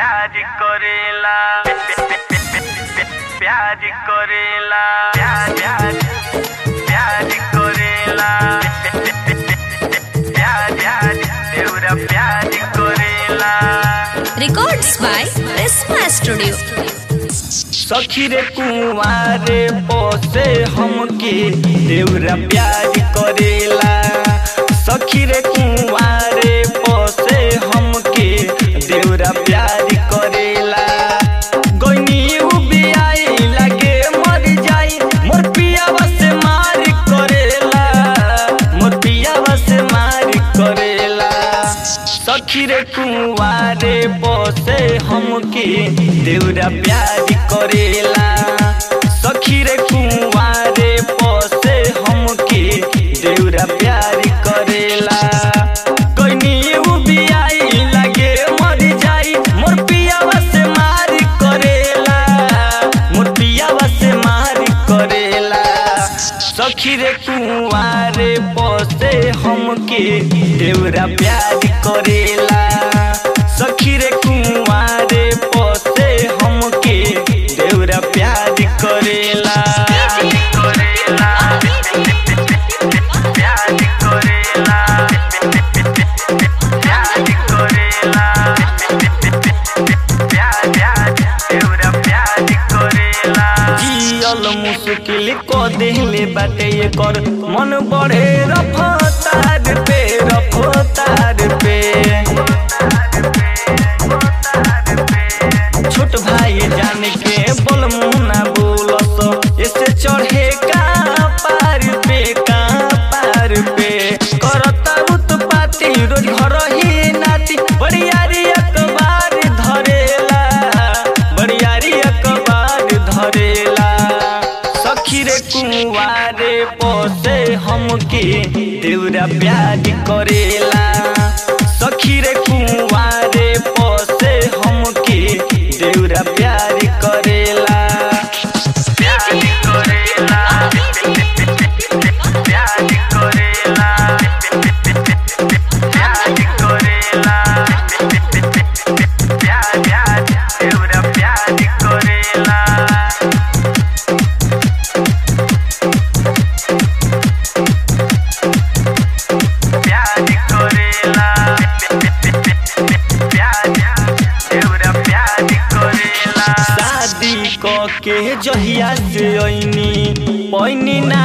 प्यार करेला प्यार करेला प्यार प्यार प्यार करेला प्यार प्यार देवरा प्यार करेला Records by Prisma Studio. सखी रे कुंवारे पोसे हमके देवरा प्यार करेला सखी रे कुंवारे पोसे हमके देवरा प्यार करेला गोइनी उबियाई लागे मर जाई मोर पियावा से मार करेला मोर पियावा से मार करेला सखी रे कुंवारे बसे हमके देवरा प्यार करेला सखी रे कुंवारे बसे हमके देवरा प्यार करेला कोइनी उबियाई लागे मर जाई मोर पियावा से मार करेला मोर पियावा से मार करेला सखी रे कुंवारे बसे हमके देवरा प्यार करेला सखी रे कुंवारे बसे हमके देवरा प्यार करेला करेला प्यार करेला प्यार करेला प्यार प्यार देवरा प्यार करेला जियल मुश्किल को देहले बाटे कर मन बढ़े रफ्तार पे रफ्तार पे छोट भाई जान के बोल मुना बोलस ऐसे चढ़े का पार पे का पार पे करता उत्पाती रोज घर ही नाती बड़ियारी अखबार धरेला बड़ियारी अखबार धरेला सखी रे कुंवारे पोसे हमके देवरा प्यार करेला सखी रे कुंवारे पोसे हमके देवरा प्यार करेला प्यार करेला प्यार करेला प्यार करेला प्यार प्यार देवरा प्यार करेला प्यार करेला प्यार देवरा प्यार करेला शादी क के जहिया से ऐनी पैनी ना